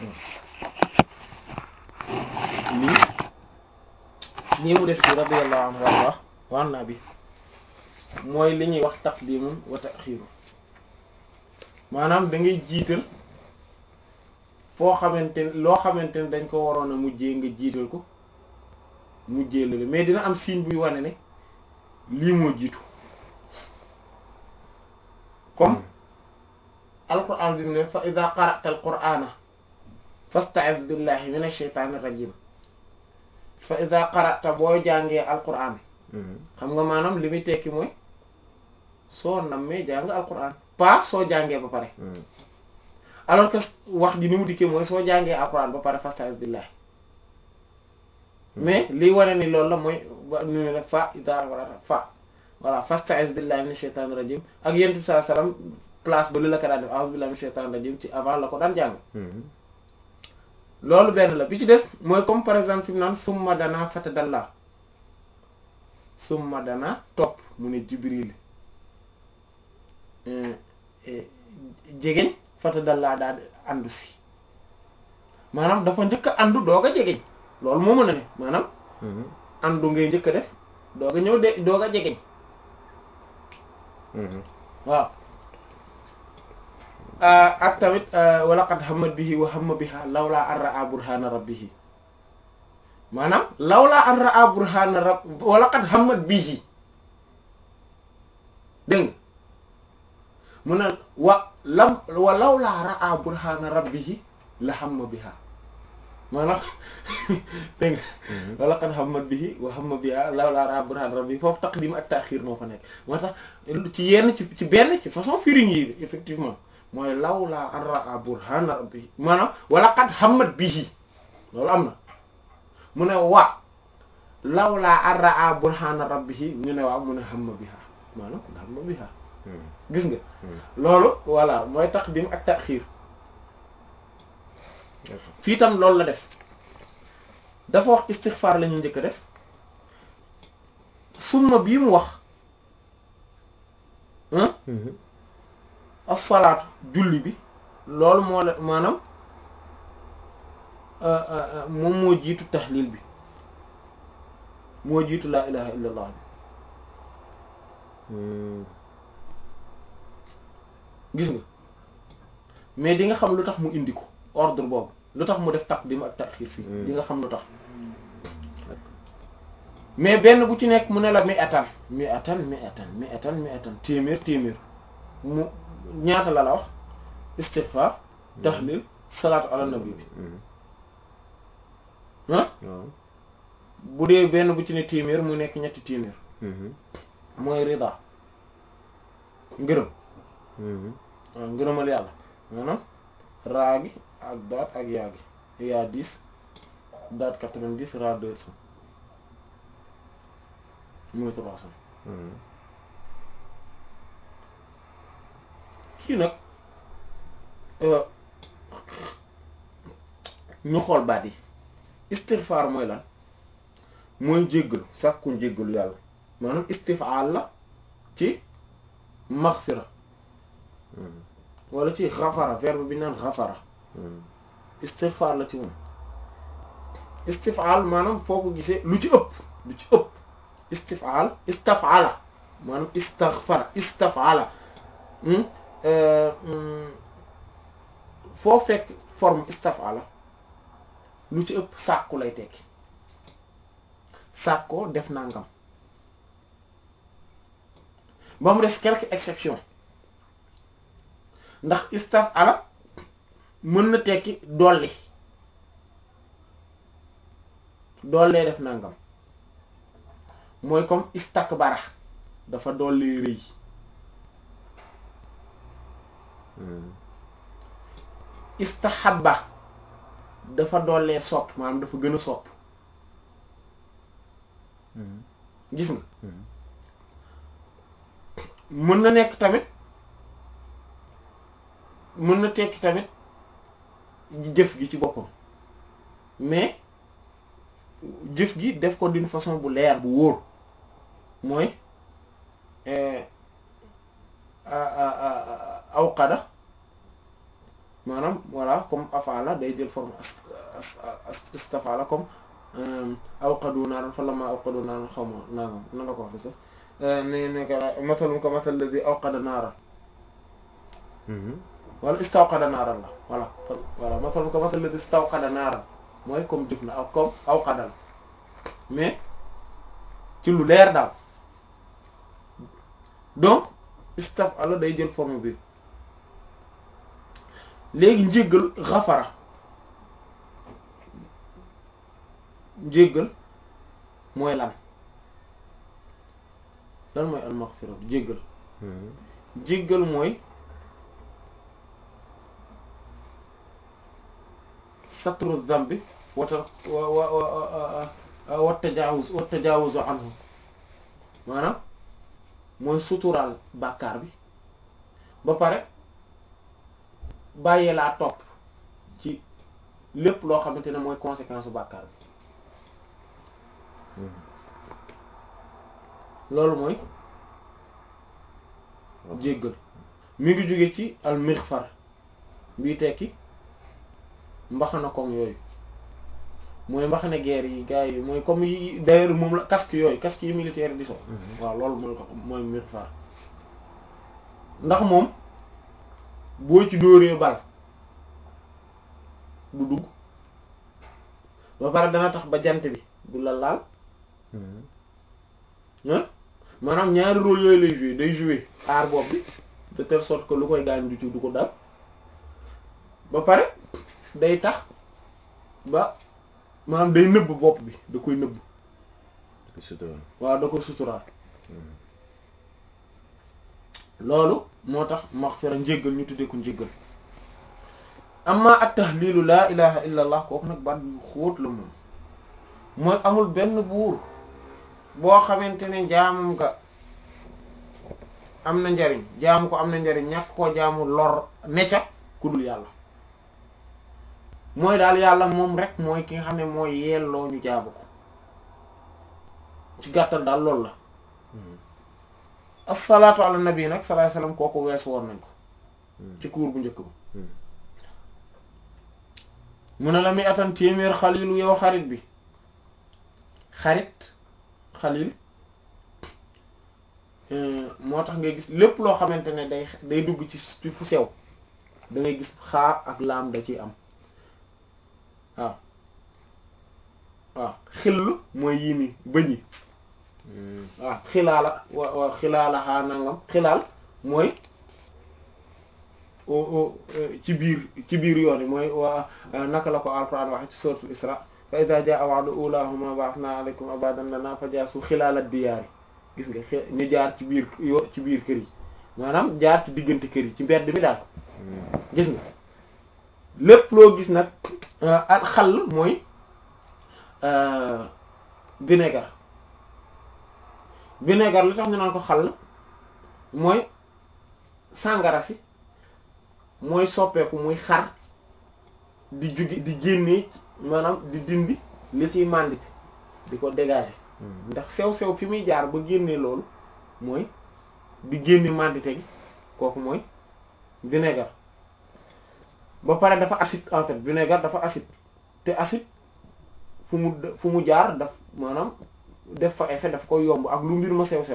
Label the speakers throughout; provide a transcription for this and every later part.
Speaker 1: lii lii mu def fi radiyallahu anhu warda waan naa bi mooy li ñuy wax taqdimun wa taxiiru maanaam da ngay jiital foo xamante ne loo xamante ne dañ ko waroon a mujjee nga jiital ko mujjee la mais dina am signe buy wane ne lii moo jiitu comme alquran bi mu ne fa ida qara'ta alqur'ana fasta'iz billahi minash shaytanir rajim fa ida qara'ta boo jàngee alquran xam nga maanaam li muy tekki mooy soo nammee jàng alquran pas soo jàngee ba pare alors que wax ji ni mu dikkee mooy soo jàngee alquran ba pare fasta'iz billahi mais liy wane ni loolu la mooy ba nu ne nag fa ida qara'ta fa voilà fasta'iz billahi minash shaytanir rajim ak yonent bi sallallahu alayhi wasallam place ba li la ko daan def a'udhu billahi minash shaytanir rajim ci avant la ko daan jàng loolu benn la bi ci des mooy comme par exemple fi mu naan summa dana fatadalla summa dana topp mu ne jibril jegeñ fatadalla daal di àndu si maanaam dafa njëkk a àndu doog a jegeñ loolu moo mën a ne maanaam àndu ngay njëkk a def doog a ñëw de doog a jegeñ waaw ak tamit wala qad hammat bihi wa hamma biha lawla an ra'a burhana rabbihi maanaam lawla an ra'a burhana rabb wala qad hammat bihi dégg nga mu ne wa lam wa lawla ra'a burhana rabbihi la hamma biha maanaam dégg nga wala qad hammat bihi wa hamma biha lawla ra'a burhana rabbihi foofu taqdim ak ta'khir moo fa nekk moo tax ci yenn ci ci benn ci façon firiñ yi effectivement mooy lawla an ra'a burhana rabbihi maanaam wala qad hammat bihi loolu am na mu ne wa lawla an ra'a burhana rabbihi ñu ne waaw mu ne hamma biha maanaam hamma biha gis nga loolu voilà mooy taqdim ak ta'khir fii tam loolu la def dafa wax istighfar la ñu njëkk a def summa bii mu wax as-salaatu julli bi loolu moo la maanaam moom moo jiitu tahlil bi moo jiitu laa ilaha illa allah bi gis nga mais di nga xam lu tax mu indi ko ordre boobu lu tax mu def taqdim ak taxiir fii di nga xam lu tax mais benn bu ci nekk mu ne la mi atan mi atan mi atan mi atan mi atan téeméer téeméer mu ñaata la la wax istighfar tahlil salaatu ala nabi bi ah bu dee benn bu ci ne téeméer mu nekk ñetti téeméer mooy rida ngërëm waaw ngërëmal yàlla maanaam raa gi ak daat ak yaa gi yaa dix daat quatre-vingt-dix raa deux cents muy trois cents kii nag ñu xool baat yi istighfar mooy lan mooy jéggalu sàkku jéggalu yàlla maanaam istifaal la ci maghfira wala ci xafara verbe bi naan xafara istighfar la ci moom istifaal maanaam foo ko gisee lu ci ëpp lu ci ëpp istifaal istafala maanaam istaghfara istafala foo fekk forme istafala lu ci ëpp sàkku lay tekki sàkkoo def nangam ba mu des quelques exceptions ndax istafala mën na tekki dolli dollee def nangam mooy comme istakbara dafa dollee rëy istahabba dafa dollee sopp maanaam dafa gën a sopp gis nga mën na nekk tamit mën na tekki tamit jëf gi ci boppam mais jëf gi def ko d'une façon bu leer bu wóor mooy awqada maanaam voilà comme afala day jël forme istafala comme awqadu naaran falamma awqadu naaran xaw ma naangam nan la ko wax sax ne ne ka masalum ko masal ladhi awqada naaran wala istawqada naaran la voilà voilà masalum ko masal ladhi istawqada naaran mooy comme jëf na ak comme awqadal mais ci lu leer daal donc istafala day jël forme bi léegi njéggal xafara njéggal mooy lan lan mooy almaghfira jéggal jéggal mooy satru dhanbi wata wa wa wa tajawuz wa tajawuzu anhu maanaam mooy suturaal bàkkaar bi ba pare bàyyee laa topp ci lépp loo xamante ne mooy conséquence bu bàkkaar bi loolu mooy jéggal mi ngi jóge ci al mighfar bii tekki mbaxana koŋ yooyu mooy mbaxana guerre yi gars yi mooy comme yi d'ailleurs moom la casque yooyu casque yi militaire di so waaw loolu mooy mooy mighfar ndax moom boo ci dóoree bal du dugg ba pare dana tax ba jant bi du la laal ah maanaam ñaari rôle yooyu lay jouer day jouer aar bopp bi de telle sorte que lu koy gaañ du ci du ko dal ba pare day tax ba maanaam day nëbb bopp bi da koy nëbb waaw da koy suturaal loolu moo tax maghfira njéggal ñu tuddee ko njéggal amma at tahlilu laa ilaha illa allah kooku nag baat yu xóot la moom mooy amul benn buur boo xamante ne jaamum nga am na njariñ jaamu ko am na njariñ ñàkk koo jaamu lor necca ku dul yàlla mooy daal yàlla moom rek mooy ki nga xam ne mooy yelloo ñu jaamu ko ci gàttal daal loolu la asalaatu ala nabi nag sallallahu alayhi wasallam kooku weesu woon nañ ko ci kuur bu njëkk ba mu ne la muy atan téeméer xalilu yow xarit bi xarit xalil moo tax ngay gis lépp loo xamante ne day day dugg ci ci fu sew da ngay gis xaa ak laam da ciy am waaw waaw xill mooy yii ni bëñ yi waaw xilaala wa xilaala xaa nangam xilaal mooy ci biir ci biir yoon yi mooy waa naka la ko alquran waxe ci suratul isra fa iza jaa wa'du ulahuma ba'athna alaykum abadan lana fajasu xilaala diyaari gis nga ñu jaar ci biir yo ci biir kër yi maanaam jaar ci diggante kër yi ci mbedd mi daal gis nga lépp loo gis nag al xal mooy vinaigre vinaigre li tax ñu naan ko xal mooy sàngara si mooy soppeeku muy xar di jugi di génnee maanaam di dindi li ciy màndite di ko dégager ndax sew-sew fi muy jaar ba génnee loolu mooy di génne màndite gi kooku mooy vinaigre ba pare dafa acide en fait vinaigre dafa acide te acide fu mu fu mu jaar daf maanaam def fa effet daf koy yomb ak lu mbir ma sew-sew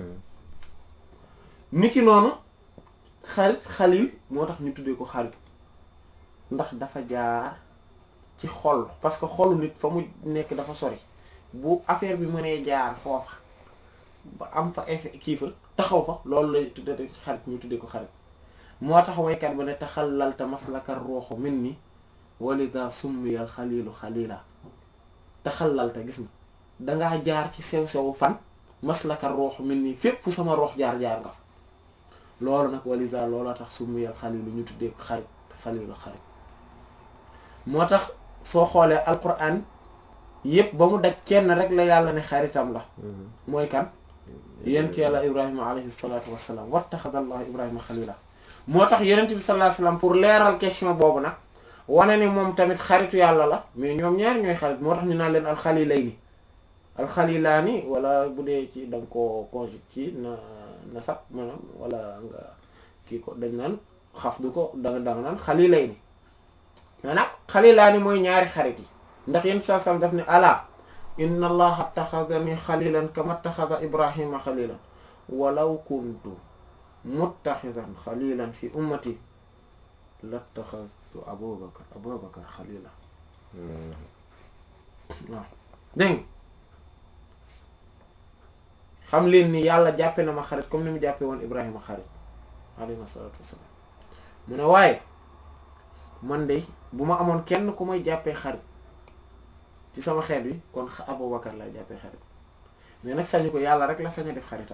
Speaker 1: niki noonu xarit xalil moo tax ñu tuddee ko xarit ndax dafa jaar ci xol parce que xolu nit fa mu nekk dafa sori bu affaire bi mënee jaar foofa ba am fa effet kii fa taxaw fa loolu lay tuddee xarit ñu tuddee ko xarit moo tax waykat ba ne taxallalta maslakar ruuxu min ni walida summiyal xalilu xalila taxallalta gis nga dangaa jaar ci sew-sewu fan maslakar ruuxu min ni fépp fu sama ruux jaar-jaar nga fa loolu nag walisa looloo tax summiyal xalilu ñu tuddee ko xarit xalilu xarit moo tax soo xoolee alquran yépp ba mu daj kenn rek la yàlla ne xaritam la mooy kan yent yàlla ibrahima alayhi salatu wassalam wattaxadallahu ibrahima xalila moo tax yenent bi sallallahu alayhi wasallam pour leeral question boobu nag wane ni moom tamit xaritu yàlla la mais ñoom ñaari ñooy xarit moo tax ñu naan leen alxalilayni alxalilaani wala bu dee ci da nga ko conjugué ci na na sax maanaam wala nga kii ko dañ naan xaf du ko danga danga naan xalilayni maanaam xalilaani mooy ñaari xarit yi ndax yéen saa sam daf ne ala inna allaha attaxadani xalilan kama attaxada ibrahima xalilan walaw kuntu muttaxidan xalilan fi ummati lattaxadtu abubakar abubakar xalila waaw dégg xam leen ni yàlla jàppe na ma xarit comme ni mu jàppe woon ibrahima xarit alayhi salaatu wassalaam mu ne waaye man de bu ma amoon kenn ku may jàppee xarit ci sama xeet wi kon abubakar lay jàppee xarit mais nag sañu ko yàlla rek la sañ a def xaritam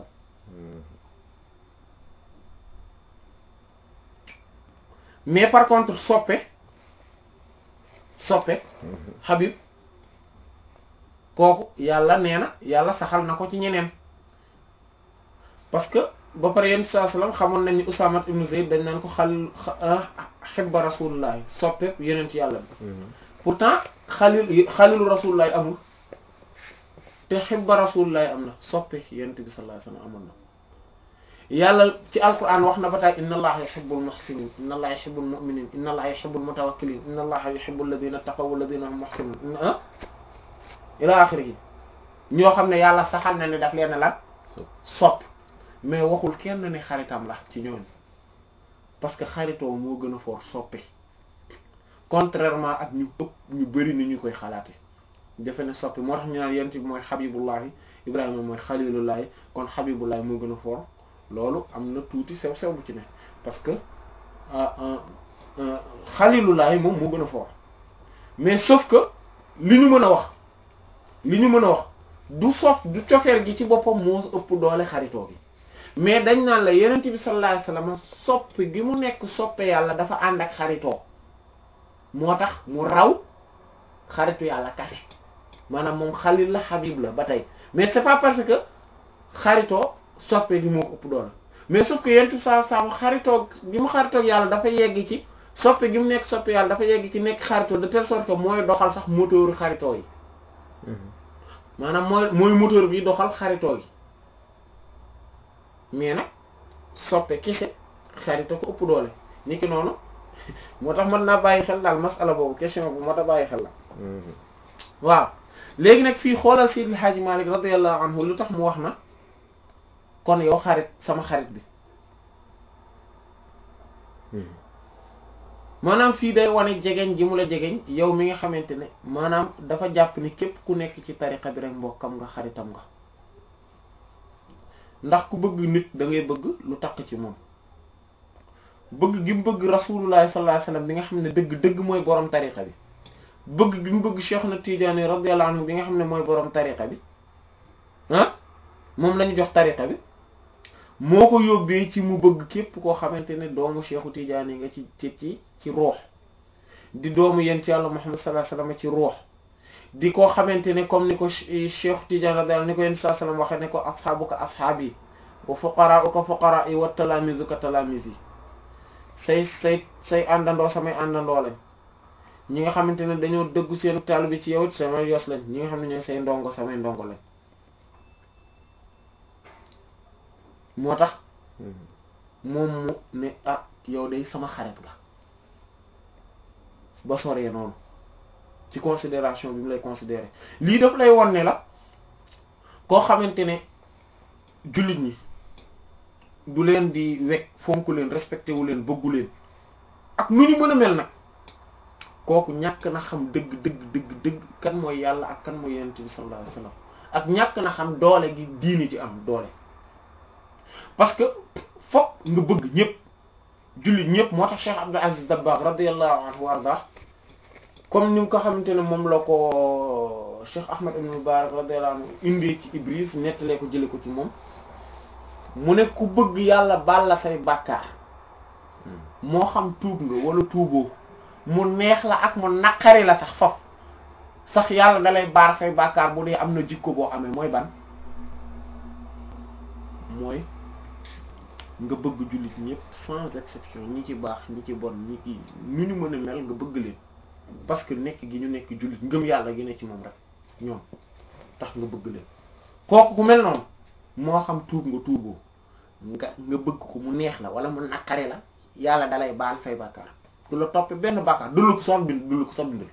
Speaker 1: mais par contre soppe soppe Habib kooku yàlla nee na yàlla saxal na ko ci ñeneen parce que ba pare yenn saa salaam xamoon nañ ni Usaama ibn Zayd dañ naan ko xal xibba rasulullahi soppe yeneen ci yàlla bi pourtant xalil xalilu rasulullahi amul te xibba rasulullahi am na soppe yenent bi sallallahu alayhi wasallam amoon na yàlla ci alquran wax na ba taay inna allaha yuhibbul muhsinin inna allaha yuhibbul mu'minin inna allaha yuhibbul mutawakkilin inna allaha yuhibbul ladina taqaw walladina hum muhsinun ila axirihi ñoo xam ne yàlla saxal na ne daf leen lan sopp mais waxul kenn ne xaritam la ci ñooñu parce que xaritoo moo gën a foor soppi contrairement ak ñu ëpp ñu bari ni ñu koy xalaate defe ne soppi moo tax ñu naan yent bi mooy xabibullahi ibrahima mooy xalilullahi kon xabibullahi moo gën a foor loolu am na tuuti sew sew bu ci ne parce que xalilullahi moom moo gën a foor mais sauf que li ñu mën a wax li ñu mën a wax du sof du cofeel gi ci boppam moo ëpp doole xaritoo gi mais dañ naan la yenent bi sallallahu alayhi wasallam soppe gi mu nekk soppe yàlla dafa ànd ak xaritoo moo tax mu raw xaritu yàlla kase maanaam moom xalil la xabib la ba tey mais c'est pas parce que xaritoo soppe gi moo ko ëpp doole mais sauf que yenent bi sallallahu alayhi wasallam xaritoo gi mu xaritoo yàlla dafa yegg ci soppe gi mu nekk soppe yàlla dafa yegg ci nekk xaritoo de telle sorte que mooy doxal sax moteuru xaritoo yi maanaam mooy mooy moteur bi doxal xaritoo gi mais nag soppe kese xarito ko ëpp doole ni ki noonu moo tax mën naa bàyyi xel daal masala boobu question bu moo tax bàyyi xel la waaw léegi nag fii xoolal Seydil Hadji Malick radiyallahu anhu lu tax mu wax na kon yow xarit sama xarit bi maanaam fii day wane jegeñ ji mu la jegeñ yow mi nga xamante ne maanaam dafa jàpp ni képp ku nekk ci tariqa bi rek mbokkam nga xaritam nga ndax ku bëgg nit da ngay bëgg lu takk ci moom bëgg gi mu bëgg rasulullah sallallahu alayhi wasallam bi nga xam ne dëgg dëgg mooy borom tariqa bi bëgg gi mu bëgg Cheikh na Tidiane radiyallahu anhu bi nga xam ne mooy borom tariqa bi ah moom lañu jox tariqa bi moo ko yóbbee ci mu bëgg képp koo xamante ne doomu Cheikhu Tidiane nga ci ci ci ci ruux di doomu yent yàlla Muhammad sallallahu alayhi wasallam ci ruux di ko xamante ne comme ni ko Cheikh Tidiane radiyallahu ni ko yent sallallahu alayhi wasallam waxee ne ko asxaabuka asxaabi wa fuqaraa'uka fuqaraa'i wa talaamizuka talaamizi say say say àndandoo samay àndandoo lañ ñi nga xamante ne dañoo dëggu seen taal bi ci yow samay yos lañ ñi nga xam ne ñooy say ndongo samay ndongo lañ moo tax moom mu ne ah yow day sama xarit nga ba soree noonu ci considération bi mu lay considérer lii daf lay won ne la koo xamante ne jullit ñi du leen di wekk fonk leen respecté wu leen bëggu leen ak nu ñu mën a mel nag kooku ñàkk na xam dëgg dëgg dëgg dëgg kan mooy yàlla ak kan mooy yonent bi sallallahu alayhi wasallam ak ñàkk na xam doole gi diini ci am doole parce que fokk nga bëgg ñëpp jullit ñëpp moo tax Cheikh Abdul Aziz Dabakh radiyallahu anhu wa arda comme ni nga ko xamante ne moom la ko Cheikh Ahmad ibn Mubarak radiyallahu anhu indi ci Ibris nettalee ko jële ko ci moom mu ne ku bëgg yàlla baal la say bàkkaar moo xam tuub nga wala tuuboo mu neex la ak mu naqari la sax faf sax yàlla dalay baar say bàkkaar bu dee am na jikko boo amee mooy ban mooy nga bëgg jullit ñëpp sans exception ñi ci baax ñi ci bon ñi ci nu ñu mën a mel nga bëgg leen parce que nekk gi ñu nekk jullit ngëm yàlla gi ne ci moom rek ñoom tax nga bëgg leen kooku ku mel noonu moo xam tuub nga tuuboo nga nga bëgg ko mu neex la wala mu naqari la yàlla dalay baal say bàkkaar du la toppe benn bàkkaar du la ko soon bind du la ko soon bindal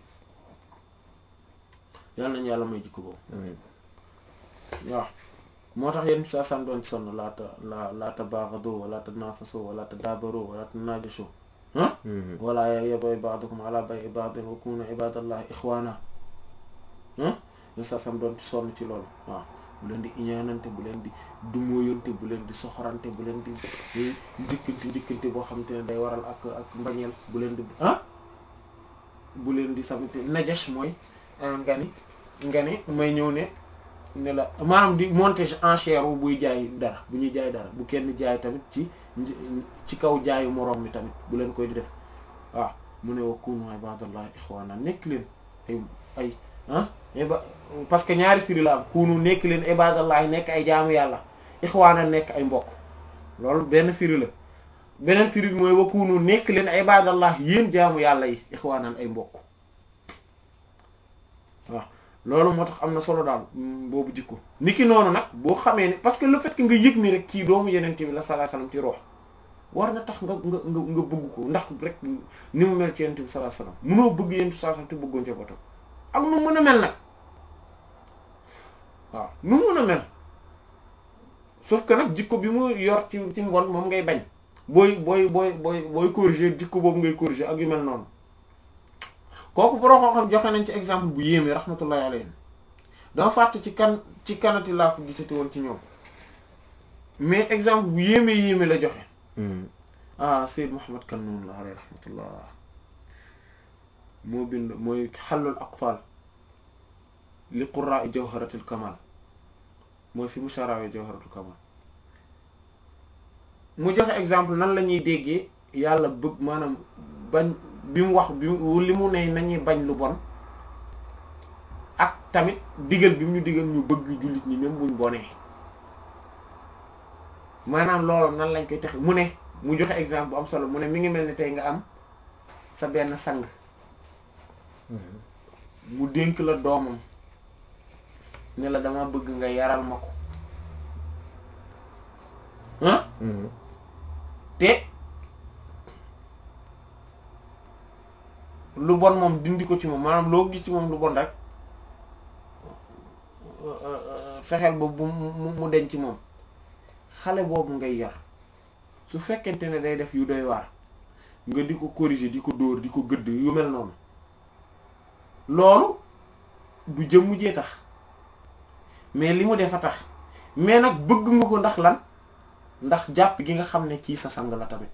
Speaker 1: yàlla nañu yàlla may jikko boobu waaw moo tax yéen saa san doon sonn laata la laata baaxado wala ta naafaso wala ta daabaro wala ta naajasho ah wala yabay ba'dukum ala bay ba'din wa kunu ibadallahi ikhwana ah yéen saa san doon sonn ci loolu waaw bu leen di iñaanante bu leen di dumóoyante bu leen di soxorante bu leen di njëkkante njëkkante boo xam te ne day waral ak ak mbañeel bu leen di ah bu leen di samite najash mooy nga ni nga ni may ñëw ne ne la maanaam di monter enchère wu buy jaay dara bu ñuy jaay dara bu kenn jaay tamit ci ci kaw jaayu moroom mi tamit bu leen koy di def waaw mu ne wa kunu ibadallahi ikhwana nekk leen ay ay ah parce que ñaari firi la am kunu nekk leen ibadallahi nekk ay jaamu yàlla ikhwana nekk ay mbokk loolu benn firi la beneen firi bi mooy wa kunu nekk leen ibadallahi yéen jaamu yàlla yi ikhwanan ay mbokk waaw loolu moo tax am na solo daal boobu jikko niki noonu nag boo xamee ne parce que le fait que nga yëg ni rek kii doomu yeneen bi la sallallahu alayhi wasallam ci roox war na tax nga nga nga nga bëgg ko ndax rek ni mu mel ci yeneen bi sallallahu alayhi wasallam munoo bëgg yeneen bi sallallahu alayhi wasallam te bëggoon njabootam ak nu mën a mel nag waaw nu mën a mel sauf que nag jikko bi mu yor ci ci ngoon moom ngay bañ booy booy booy booy booy corriger jikko boobu ngay corriger ak yu mel noonu kooku borom koo xam joxe nañ ci exemple bu yéeme rahmatullahi alayhim dama fàtte ci kan ci kanati laa ko gisati woon ci ñoom mais exemple bu yéeme yéeme la joxe ah Seyd Muhammad kan noonu la alayhi rahmatullah moo bind mooy xallul aqfal li qurra'i jawharatul kamal mooy fi mu sharawe jawharatul kamal mu joxe exemple nan la ñuy déggee yàlla bëgg maanaam bañ bi mu wax bi mu li mu ne nañuy bañ lu bon ak tamit digal bi mu ñu digal ñu bëgg jullit ñi même buñ bonee maanaam loolu nan lañ koy tax mu ne mu joxe exemple bu am solo mu ne mi ngi mel ni tey nga am sa benn sang mu dénk la doomam ne la dama bëgg nga yaral ma ko ah te lu bon moom dindi ko ci moom maanaam loo gis ci moom lu bon rek fexeel ba bu mu mu denc ci moom xale boobu ngay yar su fekkente ne day def yu doy waar nga di ko corriger di ko dóor di ko gëdd yu mel noonu loolu du jëmm jee tax mais li mu def a tax mais nag bëgg nga ko ndax lan ndax jàpp gi nga xam ne ci sa sang la tamit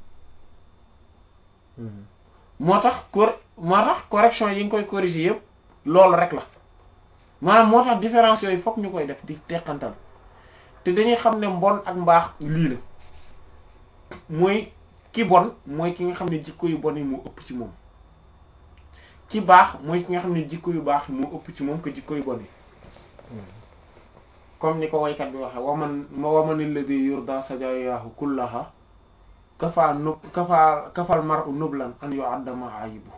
Speaker 1: moo tax cor moo tax correction yi nga koy corriger yëpp loolu rek la maanaam moo tax différence yooyu fokk ñu koy def di teqantal te dañuy xam ne mbon ak mbaax lii la mooy ki bon mooy ki nga xam ne jikko yu bon yi moo ëpp ci moom ki baax mooy ki nga xam ne jikko yu baax moo ëpp ci moom que jikko yu bon yi comme ni ko waykat bi waxe waman waman alladhi yurda sajaayahu kullaha kafaa nub kafaa kafal mar'u nublan an yu'adda ma'ayibu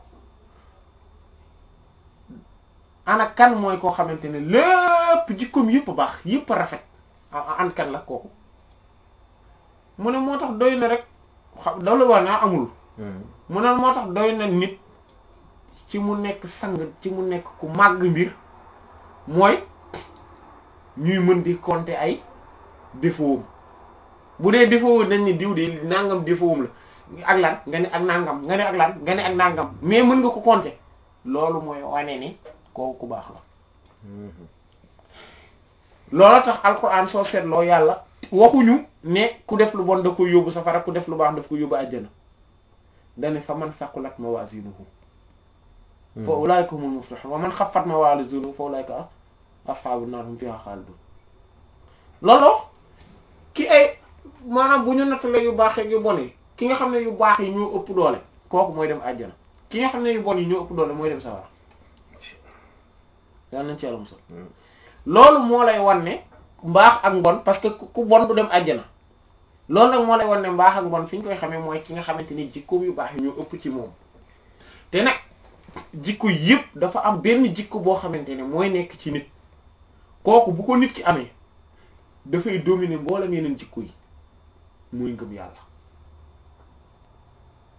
Speaker 1: ana kan mooy koo xamante ne lépp jikkoom yëpp baax yëpp rafet an kan la kooku mu ne moo tax doy na rek xam daw la war naa amul mu ne moo tax doy na nit ci mu nekk sang ci mu nekk ku màgg mbir mooy ñuy mën di compter ay défaut bu dee défaut nañ ni diw de nangam défaut la ak lan nga ne ak nangam nga ne ak lan nga ne ak nangam mais mën nga ko compter loolu mooy wane ni kooku ku baax la loolu tax alxuraan soo seetloo yàlla waxuñu ne ku def lu bon da koy yóbbu safara ku def lu baax daf ko yóbbu àjjana dane fa man saqulat mawazinuhu fa ulaika humul muflihun wa man xaffat mawazinuhu fa ulaika ashabun nar hum fiha khalidun loolu ki ay maanaam bu ñu nattale yu baax yu bon yi ki nga xam ne yu baax yi ñoo ëpp doole kooku mooy dem àjjana ki nga xam ne yu bon yi ñoo ëpp doole mooy dem safara yal nañ ci yàlla musal loolu moo lay wan ne mbaax ak mbon parce que ku bon du dem àjjana loolu nag moo lay wan ne mbaax ak mbon fi ñu koy xamee mooy ki nga xamante ni jikkoom yu baax yi ñoo ëpp ci moom te nag jikko yëpp dafa am benn jikko boo xamante ne mooy nekk ci nit kooku bu ko nit ki amee dafay dominer mboolem yeneen jikko yi muy ngëm yàlla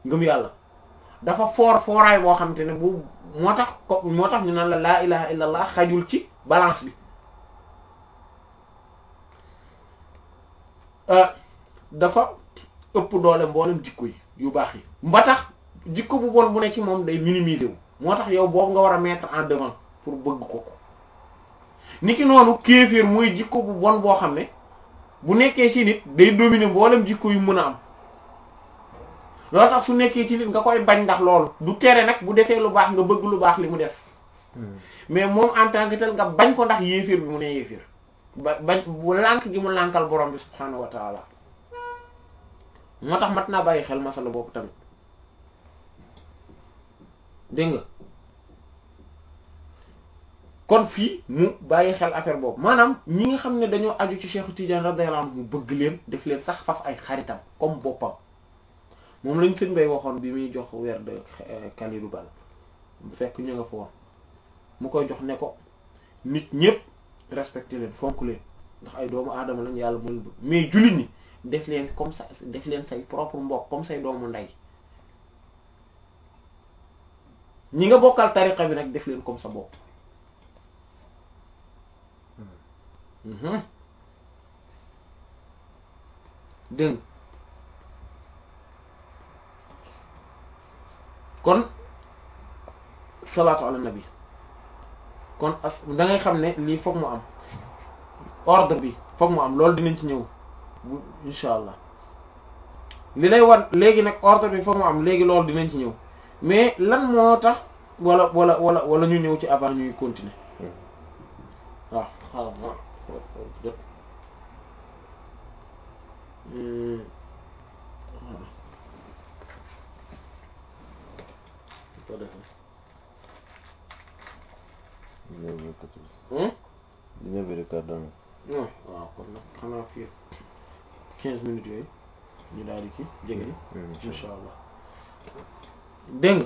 Speaker 1: ngëm yàlla dafa foor fooraay boo xam te ne bu moo tax ko moo tax ñu naan la laa ilaha illallah xajul ci balance bi dafa ëpp doole mboolem jikko yi yu baax yi ba tax jikko bu bon bu ne ci moom day minimiser wu moo tax yow boobu nga war a mettre en devant pour bëgg ko ko niki noonu kéeféer mooy jikko bu bon boo xam ne bu nekkee ci nit day dominer mboolem jikko yu mën a am loolu tax su nekkee ci nit nga koy bañ ndax loolu du tere nag bu defee lu baax nga bëgg lu baax li mu def mais moom en tant que tel nga bañ ko ndax yéeféer bi mu ne yéeféer ba bañ bu lànk gi mu lànkal borom bi subhaanahu wa taala moo tax mat naa bàyyi xel masala boobu tamit dégg nga kon fii mu bàyyi xel affaire boobu maanaam ñi nga xam ne dañoo aju ci Cheikh Tidiane radiyallahu anhu mu bëgg leen def leen sax faf ay xaritam comme boppam moom lañ sëñ bay waxoon bi muy jox weer de Kalidou Bal bu fekk ñu nga fa woon mu koy jox ne ko nit ñépp respecté leen fonk leen ndax ay doomu aadama lañ yàlla moo leen bëgg mais jullit ñi def leen comme ça def leen say propre mbokk comme say doomu ndey ñi nga bokkal tariqa bi nag def leen comme sa bopp dégg kon salaatu ala nabi kon as da ngay xam ne lii foog mu am ordre bi foog mu am loolu dinañ ci ñëw bu insha allah li lay wan léegi nag ordre bi foog mu am léegi loolu dinañ ci ñëw mais lan moo tax wala wala wala wala ñu ñëw ci avant ñuy continuer waaw xaaral ma jot ko defee
Speaker 2: dina bëri kàddu
Speaker 1: non waaw kon nag xanaa fii quinze minutes yooyu ñu daal di ci jege ni insha allah dégg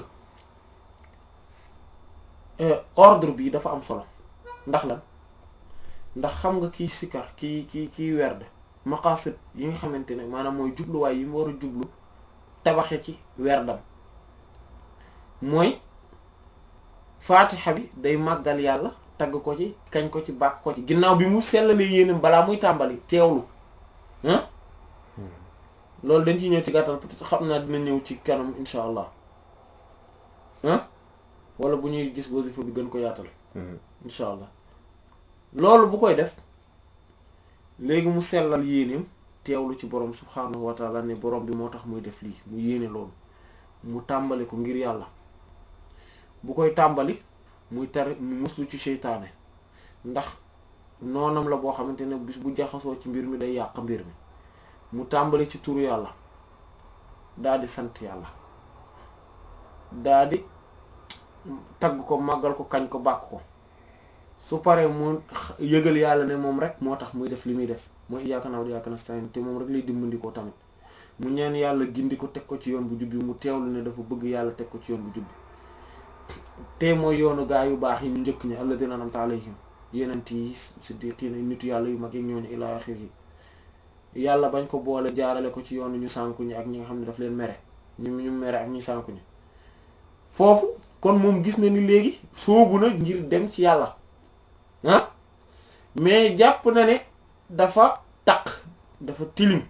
Speaker 1: nga ordre bi dafa am solo ndax lan ndax xam nga kiy sikar ki ki kiy werd maqasid yi nga xamante ne maanaam mooy jubluwaay yi mu war a jublu tabaxe ci werdam mooy faatixa bi day màggal yàlla tagg ko ci kañ ko ci bàkk ko ci ginnaaw bi mu sellalee yéenam balaa muy tàmbali teewlu ah loolu dañ ci ñëw ci gàttal peut-être xam naa dina ñëw ci kanam insha allah ah wala bu ñuy gis wasifa bi gën ko yaatal insha allah loolu bu koy def léegi mu sellal yéeneem teewlu ci borom subhaanahu wa taala ne borom bi moo tax muy def lii mu yéene loolu mu tàmbali ko ngir yàlla bu koy tàmbali muy tari mu muslu ci seytaane ndax noonam la boo xamante ne bis bu jaxasoo ci mbir mi day yàq mbir mi mu tàmbali ci turu yàlla daa di sant yàlla daa di tagg ko màggal ko kañ ko bàkk ko su paree mu yëgal yàlla ne moom rek moo tax muy def li muy def mooy iyyaka na'budu wa iyyaka nasta'in te moom rek lay dimbandikoo tamit mu ñaan yàlla gindi ko teg ko ci yoon bu jubbi mu teewlu ne dafa bëgg yàlla teg ko ci yoon bu jubbi te mooy yoonu gaa yu baax yi ñu njëkk ñi alladhina an'amta alayhim yenent yi siddiqiina nitu yàlla yu mag yi ñooñu ila axiri yàlla bañ ko boole jaarale ko ci yoonu ñu sànku ñi ak ñi nga xam ne daf leen mere ñu ñu mere ak ñi sànku ñi foofu kon moom gis na ni léegi soobu na ngir dem ci yàlla ah mais jàpp na ne dafa taq dafa tilim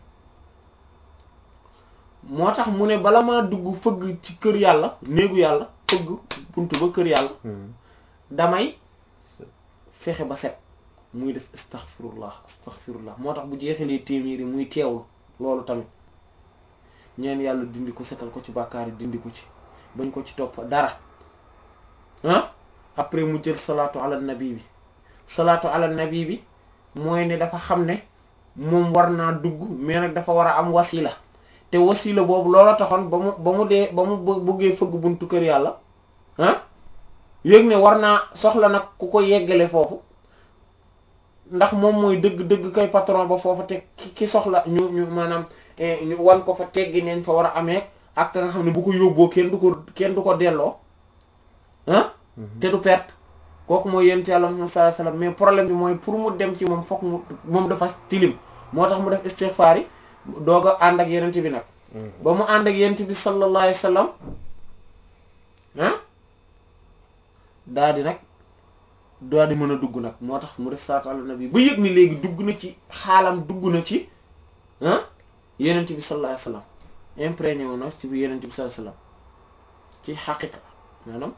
Speaker 1: moo tax mu ne bala maa dugg fëgg ci kër yàlla néegu yàlla fëgg buntu ba kër yàlla damay fexe ba set muy def astaghfirullah astaghfirullah moo tax bu jeexalee téeméeri muy teewlu loolu tamit ñeen yàlla dindi ko setal ko ci bàkkaar yi dindi ko ci bañ ko ci topp dara ah après mu jël salaatu ala nabi bi salaatu ala nabi bi mooy ne dafa xam ne moom war naa dugg mais nag dafa war a am wasila te wasila boobu loola taxoon ba mu ba mu dee ba mu bëggee fëgg buntu kër yàlla ah yëg ne war naa soxla nag ku ko yeggale foofu ndax moom mooy dëgg-dëgg kay patron ba foofu te ki soxla ñu ñu maanaam ñu wan ko fa teggi neen fa war a amee ak nga xam ne bu ko yóbboo kenn du ko kenn du ko delloo ah te du perte kooku mooy yent yàlla Muhammad sallallahu alayhi wasallam mais problème bi mooy pour mu dem ci moom fokk mu moom dafa tilim moo tax mu def istighfar yi doog a ànd ak yenent bi nag ba mu ànd ak yent bi sallallahu alayhi wasallam ah daa di nag daa di mën a dugg nag moo tax mu def salaatu ala nabi ba yëg ni léegi dugg na ci xaalam dugg na ci ah yenent bi sallallahu alayhi wasallam imprégné wu na ci bi yenent bi sallallahu alayhi wasallam ci xaqiqa maanaam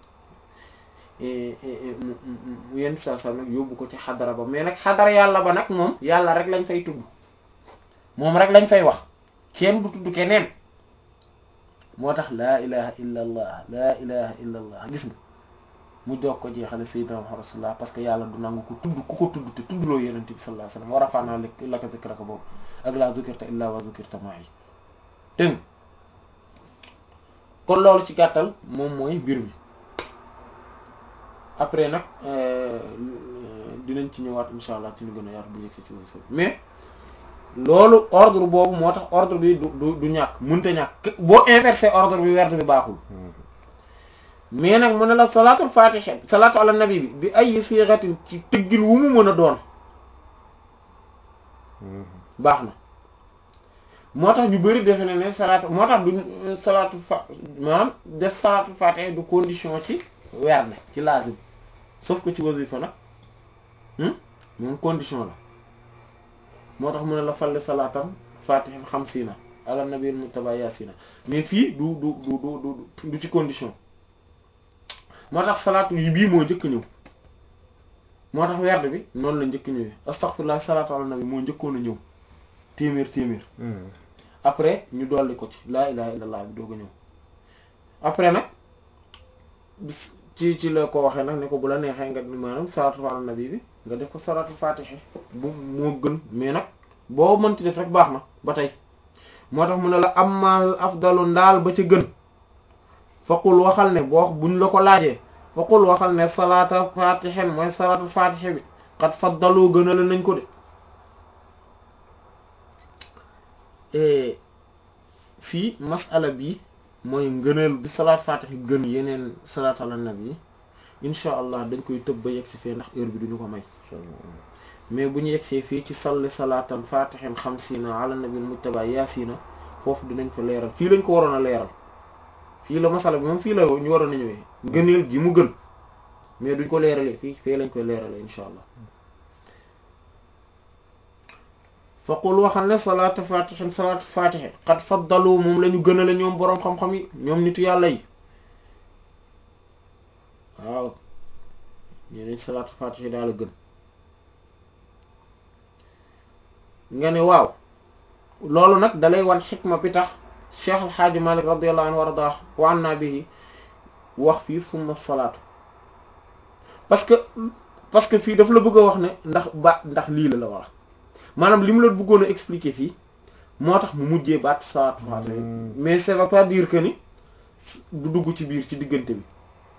Speaker 1: mu yenent bi sallallahu alayhi wasallam nag yóbbu ko ci xadara ba mais nag xadara yàlla ba nag moom yàlla rek lañ fay tudd moom rek lañ fay wax kenn du tudd keneen moo tax laa ilaha illa allah laa ilaha illa allah gis nga mu jox ko jeexale sayyidina Muhammad rasulullah parce que yàlla du nangu ko tudd ku ko tudd te tuddloo yonent bi sallallahu alayhi wasallam wa rafa'na laka zikraka boobu ak laa zukirta illa wa zukirta ma'i dégg kon loolu ci gàttal moom mooy mbir mi après nag dinañ ci ñëwaat insha allah ci ñu gën a yaatu bu ñu ci wasifa mais loolu ordre boobu moo tax ordre bi du du du ñàkk mënta ñàkk boo inversé ordre bi werd bi baaxul mais nag mu ne la salaatul fatiha salaatu ala nabi bi bi ay siixatin ci tëggin wu mu mën a doon baax na moo tax ñu bari defe ne ne salaatu moo tax du salaatu fa maanaam def salaatul fatiha du condition ci werd ci lazim sauf que ci wasifa nag moom condition la moo tax mu ne la salli salaatam fatihin xamsiina ala nabiyil muttaba yaasina mais fii du du du du du ci condition moo tax salaatu yi bii moo njëkk ñëw moo tax werd bi noonu la njëkk ñëwee astaghfirullah salaatu ala nabi moo njëkkoon a ñëw téeméer téeméer après ñu dolli ko ci laa ilaha illallah bi doog a ñëw après nag bis ci ci la ko waxee nag ne ko bu la neexee nga maanaam salaatu ala nabi bi nga def ko salaatu fatiha bu moo gën mais nag boo mënti def rek baax na ba tey moo tax mu ne la amal afdalu ndaal ba ca gën faqul waxal ne boo buñ la ko laajee faqul waxal ne salaata fatihen mooy salaatu fatiha bi xat faddalu gën a la nañ ko de fii masala bi mooy ngëneel bi salaat fatiha gën yeneen salaat ala nabi yi incha allah dañ koy tëb ba yegg si fee ndax heure bi duñu ko may mais bu ñu yegsee fii ci salli salaatan fatihin xamsiina ala nabil mujtaba yaasina foofu dinañ fa leeral fii lañ ko waroon a leeral fii la masala bi moom fii la ñu waroon a ñëwee ngëneel ji mu gën mais duñ ko leeralee fii fii lañ koy leeralee incha allah faqul waxal ne salaatu fatihin salaatu fatihi qad faddalu moom la ñu gënale ñoom boroom xam-xam yi ñoom nitu yàlla yi waaw ñeneen salaatu fatihi daal a gën nga ne waaw loolu nag dalay wan xikma bi tax cheikh alxaaji malik radiallahu anhu wardah wa anna bihi wax fii summa salaatu parce que parce que fii daf la bëgg a wax ne ndax ba ndax lii la la wax maanaam li mu la bëggoon a expliquer fii moo tax mu mujjee baatu salaatu fatiha mais ça veut pas dire que ni du dugg ci biir ci diggante bi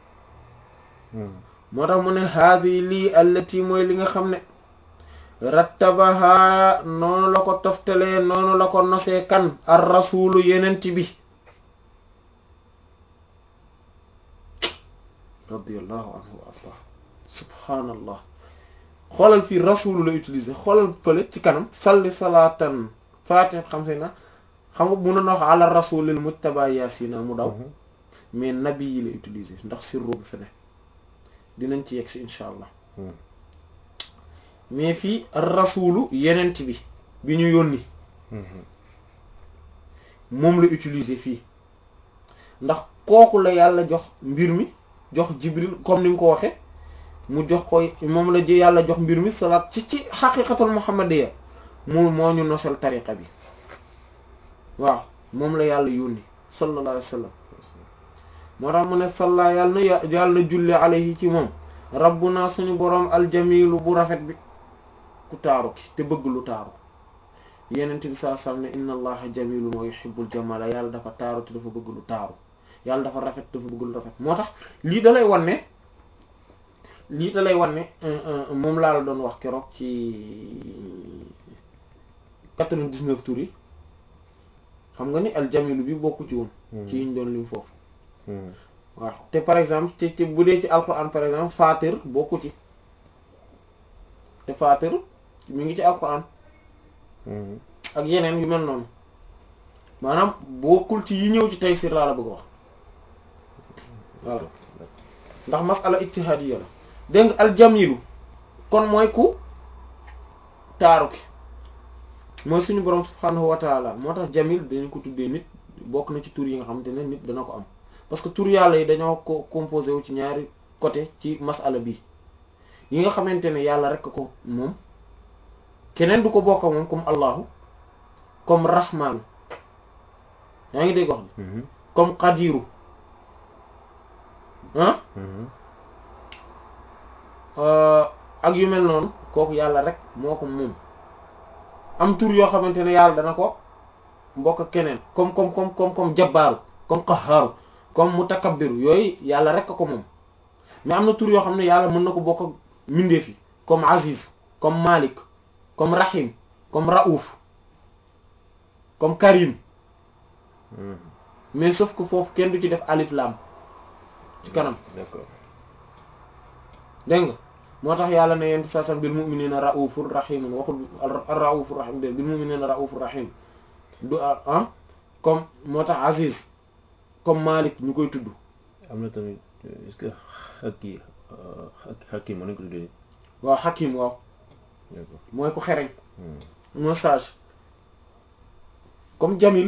Speaker 1: moo tax mu ne haadi lii allati mooy li nga xam ne rattabaha noonu la ko toftalee noonu la ko nosee kan ar rasulu yenent bi radiallahu anhu wa ardah subhaanallah xoolal fii rasulu la utiliser xoolal fële ci kanam salli salaatan fatih xam se na xam nga mun na wax ala rasulil mujtaba yaasina mu daw mais nabi yi la utiliser ndax sirru bi fi ne dinañ ci yegg si incha allah mais fii rasulu yenent bi bi ñu yónni moom la utiliser fii ndax kooku la yàlla jox mbir mi jox jibril comme ni mu ko waxe mu jox ko moom la ji yàlla jox mbir mi salaat ci ci xaqiqatul muhammadiya mu moo ñu nosal tariqa bi waaw moom la yàlla yónni sallallahu alayhi wa sallam moo tax mu ne salla yàlla na yàlla na julli alayhi ci moom rabbuna suñu boroom aljamilu bu rafet bi ku taaru ki te bëgg lu taaru yenent bi saa sam ne inna allaha jamilun wa yuhibbul jamala yàlla dafa taaru te dafa bëgg lu taaru yàlla dafa rafet dafa bëgg lu rafet moo tax lii da lay wan ne lii da lay wan ne moom laa la doon wax keroog ci quatre-vingt-dix-neuf tours yi xam nga ni aljamilu bi bokku ci woon ci yiñ doon lim foofu waaw te par exemple ci ci bu dee ci alquran par exemple fatir bokku ci te fatir mi ngi ci alquran ak yeneen yu mel noonu maanaam bokkul ci yi ñëw ci Taysir laa la bëgg a wax voilà ndax masala ijtihadiyya la dégg nga aljamilu kon mooy ku taaru ki mooy suñu borom subhanahu wa taala moo tax jamil dañu ko tuddee nit bokk na ci tur yi nga xamante ne nit dana ko am parce que tur yàlla yi dañoo ko composé wu ci ñaari côté ci masala bi yi nga xamante ne yàlla rek ko moom keneen du ko bokk moom comme allahu comme rahmaanu yaa ngi dégg wax bi comme qadiru ah ak yu mel noonu kooku yàlla rek moo ko moom am tur yoo xamante ne yàlla dana ko mbokk ak keneen comme comme comme comme comme jabbaaru comme qahhaaru comme mutakabbiru yooyu yàlla rek ko moom mais am na tur yoo xam ne yàlla mën na ko bokk ak mbindeef yi comme aziz comme malik comme rahim comme raouf comme karim mais sauf que foofu kenn du ci def alif lam ci kanam
Speaker 2: d'accord
Speaker 1: dégg nga moo tax yàlla ne yenn saa sax bil mu'minina raufur rahim waxul ar-raufur rahim bil mu'minina raufur rahim du ah comme moo tax aziz comme malik ñu koy tudd
Speaker 2: am na tamit est-ce que xakki xakki mën nañ ko tuddee
Speaker 1: waaw hakim waaw
Speaker 2: d'accord
Speaker 1: mooy ku xereñ moo sage comme jamil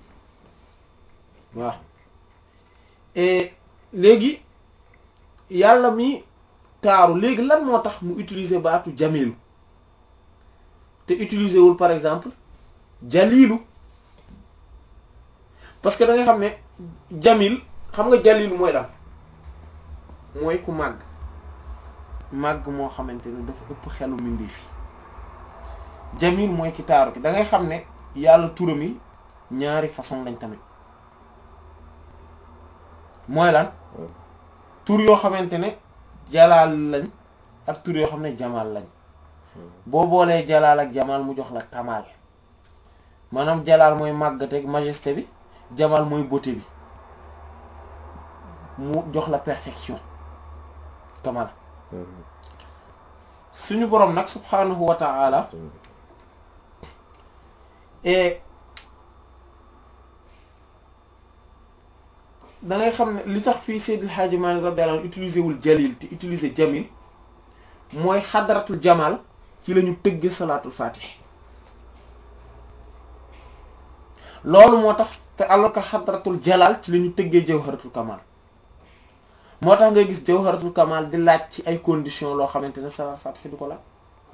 Speaker 1: waaw et léegi yàlla mi taaru léegi lan moo tax mu utiliser baatu jamilu te utiliser wul par exemple jalilu parce que da nga xam ne jamil xam nga jalilu mooy lan mooy ku màgg màgg moo xamante ne dafa ëpp xelu mbindeef yi jamil mooy ki taaru ki da ngay xam ne yàlla turam yi ñaari façon lañ tamit mooy lan tur yoo xamante ne jalaal lañ ak tur yoo xam ne jamaal lañ boo boolee jalaal ak jamaal mu jox la kamaal maanaam jalaal mooy màggateeg majesté bi jamaal mooy beauté bi mu jox la perfection kamaal suñu boroom nag subhanahu wa ta'ala et da ngay xam ne li tax fii Seydil Hadji Malick radiyallahu anhu utiliser wul jalil te utiliser jamil mooy xadaratul jamal ci la ñu tëgge salaatul fatih loolu moo tax te alors que xadaratul jalal ci la ñu tëggee jawharatul kamal moo tax ngay gis jawharatul kamal di laaj ci ay conditions loo xamante ne salaatul fatih du ko laaj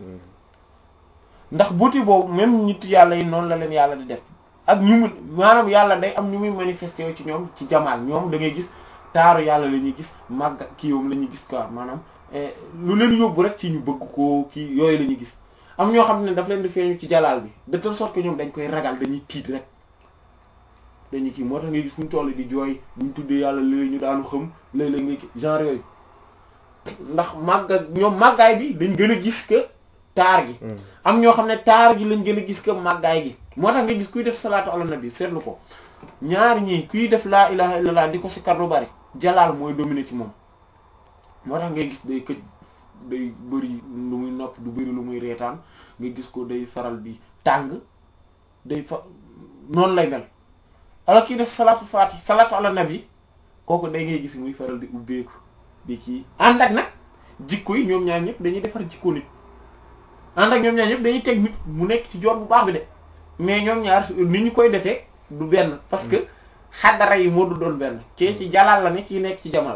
Speaker 1: ndax buti boobu même nit yàlla yi noonu la leen yàlla di def ak ñu mu maanaam yàlla day am ñu muy manifesté wu ci ñoom ci jamaal ñoom da ngay gis taaru yàlla la ñuy gis màgg kiiwam la ñuy gis quoi maanaam lu leen yóbbu rek ci ñu bëgg ko kii yooyu la ñuy gis am ñoo xam ne daf leen di feeñu ci jalaal bi de telle sorte que ñoom dañ koy ragal dañuy tiit rek dañuy kii moo tax ngay gis fu ñu toll di jooy buñ tuddee yàlla léeg ñu daanu xam léeg-léeg nga genre yooyu ndax màgg ñoom màggaay bi dañ gën a gis que taar gi am ñoo xam ne taar gi lañ gën a gis que màggaay gi moo tax nga gis kuy def salaatu ala nabi seetlu ko ñaar ñii kuy def laa ilaha illallah di ko si kar lu bari jalaal mooy dominer ci moom moo tax ngay gis day këj day bëri lu muy nopp du bëri lu muy reetaan nga gis ko day faral di tàng day fa noonu lay mel alors kiy def salaatu fatih salaatu ala nabi kooku day ngay gis muy faral di ubbeeku di ci ànd ak nag jikko yi ñoom ñaar ñëpp dañuy defar jikko nit ànd ak ñoom ñaar ñëpp dañuy teg nit mu nekk ci joor bu baax bi de mais ñoom ñaar ni ñu koy defee du benn parce que xadara yi moo du doon benn kii ci jalaal la ne ci nekk ci jamal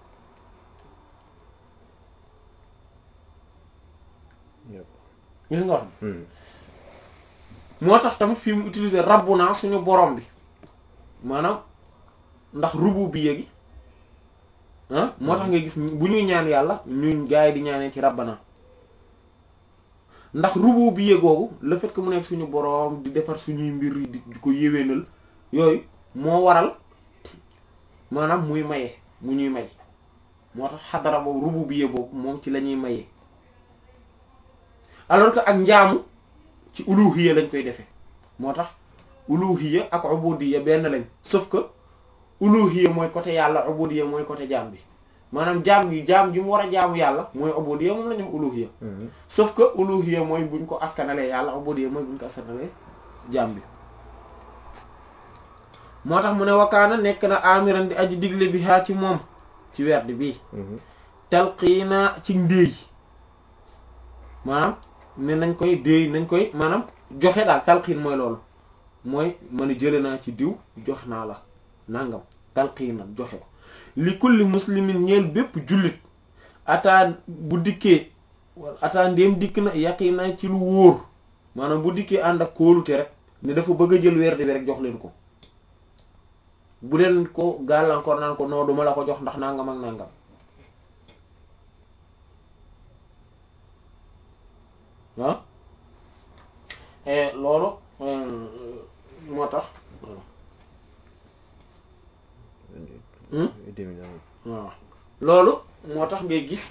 Speaker 1: gis nga wax moo tax tamit fii mu utiliser rabbuna suñu borom bi maanaam ndax rububiyya gi ah moo tax nga gis bu ñuy ñaan yàlla ñun gaa yi di ñaanee ci rabbana ndax rububiyya googu le fait que mu nekk suñu boroom di defar suñuy mbir yi di ko yéwénal yooyu moo waral maanaam muy maye mu ñuy may moo tax xadara boobu rububiyya boobu moom ci la ñuy maye alors que ak njaamu ci uluhiyya lañ koy defee moo tax uluhiyya ak ubudiyya benn lañ sauf que uluhiyya mooy côté yàlla ubudiyya mooy côté jaam bi maanaam jaam gi jaam gi mu war a jaamu yàlla mooy ubudiyya moom la ñu wax uluhiyya sauf que uluhiyya mooy buñ ko askanalee yàlla ubudiyya mooy buñ ko askanalee jaam bi moo tax mu ne wakaana nekk na amiran di aji digle bi haa ci moom ci werd bii talqiina ci ndéey maanaam ne nañ koy déey nañ koy maanaam joxe daal talqiin mooy loolu mooy ma ne jële naa ci diw jox naa la nangam talqiina joxe ko li kulli muslimin ñeel bépp jullit ataa bu dikkee wala ataa ndéem dikk na yaqiina ci lu wóor maanaam bu dikkee ànd ak kóolute rek ne dafa bëgg a jël werd bi rek jox leen ko bu leen ko gàllankoor naan ko noo duma la ko jox ndax nangam ak nangam ah loolu moo tax waaw loolu moo tax ngay gis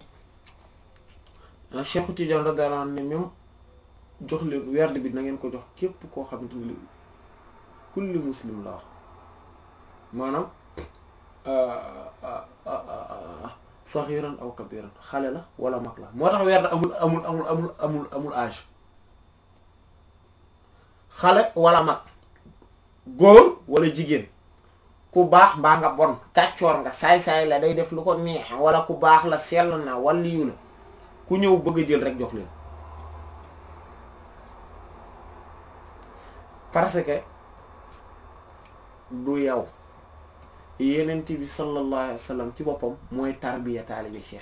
Speaker 1: Cheikh Tidiane radiyallahu anhu ne même jox leen werd bi na ngeen ko jox képp koo xamante ni kulli muslim la wax maanaam saxiran aw kabiran xale la wala mag la moo tax werd amul amul amul amul amul amul âge xale wala mag góor wala jigéen ku baax mbaa nga bon kàccoor nga saay-saay la day def lu ko neex wala ku baax la sell na waliyu la ku ñëw bëgg a jël rek jox leen parce que du yow yenent bi sallallahu alayhi wa sallam ci boppam mooy tarbiya taalibe cheikh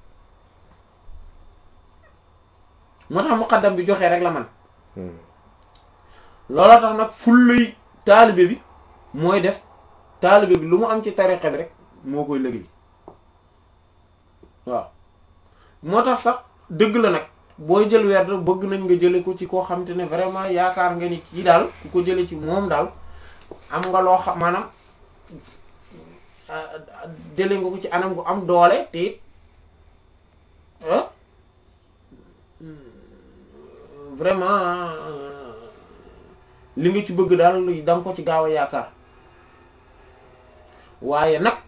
Speaker 1: yi moo tax muqaddam bi joxee rek la man looloo tax nag fulluy taalibe bi mooy def taalibe bi lu mu am ci tariqa bi rek moo koy liggéey waaw moo tax sax dëgg la nag booy jël werd bëgg nañ nga jële ko ci koo xam te ne vraiment yaakaar nga ni kii daal ku ko jële ci moom daal am nga loo xam maanaam jële nga ko ci anam gu am doole te vraiment li nga ci bëgg daal da nga ko ci gaaw a yaakaar waaye nag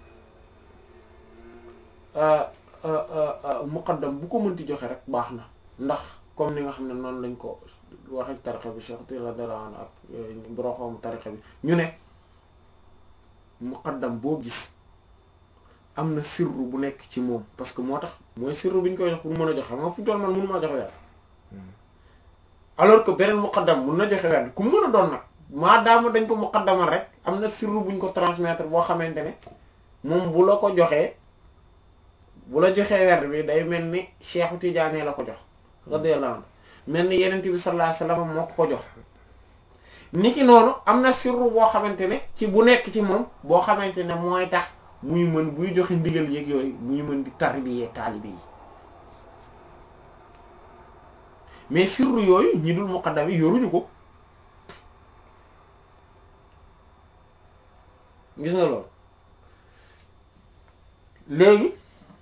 Speaker 1: muqaddam bu ko mënti joxe rek baax na ndax comme ni nga xam ne noonu lañ ko waxe ci tarixa bi Cheikh Tila Daraan ak boroxoom tarixa bi ñu ne muqaddam boo gis am na sirru bu nekk ci moom parce que moo tax mooy sirru bi ñu koy jox pour mën a joxe xam nga fu ñu toll man mënu maa joxe weer alors que beneen muqaddam mun na joxe weer ku mu mën a doon nag maadaama dañ ko muqaddamal rek am na sirru buñ ko transmettre boo xamante ne moom bu la ko joxee bu la joxee werd bi day mel ni Cheikh Tidiane la ko jox radiyallahu anhu mel ni yenent bi sallallahu alayhi wasallam moo ko ko jox ni ki noonu am na sirru boo xamante ne ci bu nekk ci moom boo xamante ne mooy tax muy mën buy joxe ndigal yeeg yooyu muy mën di tarbiyee taalibe yi mais sirru yooyu ñi dul muqaddam yi yoruñu ko gis nga loolu léegi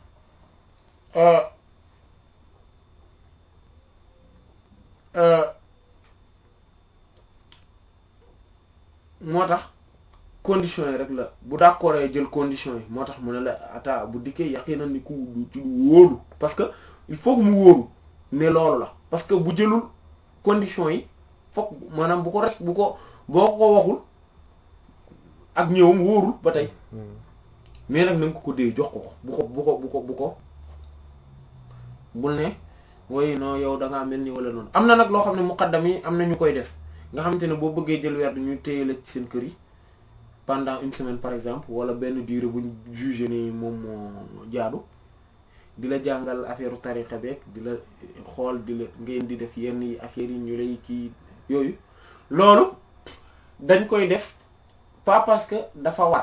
Speaker 1: moo tax conditions yi rek la bu d'accord jël conditions yi moo tax mu ne la ata bu dikkee yaqinan ni ku ci du wóolu parce que il faut que mu wóolu ne loolu la parce que bu jëlul conditions yi fokk maanaam bu ko res bu ko boo ko waxul ak ñëwam wóorul ba tey mais nag na nga ko ko dee jox ko ko bu ko bu ko bu ko bu ko bul ne woy non yow da ngaa mel ni wala noonu am na nag loo xam ne muqaddam yi am na ñu koy def nga xamante ne boo bëggee jël weer ñu téye la ci seen kër yi pendant une semaine par exemple wala benn durée buñ jugé ni moom moo jaadu di la jàngal affaire tariqa beeg di la xool di la ngeen di def yenn yi affaires yi ñu lay kii yooyu loolu dañ koy def pas parce que dafa war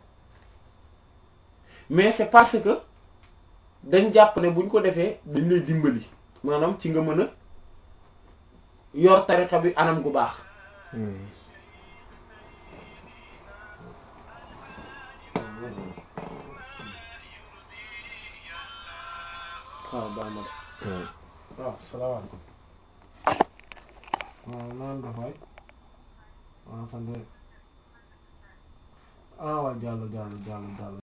Speaker 1: mais c'est parce que dañ jàpp ne buñ ko defee dañ lay dimbali maanaam ci nga mën a yor tariqa bi anam gu baax waaw baax na de waaw salaamaaleykum waaw naan dafay waaw sant ah waaw jàll jàll jàll jàll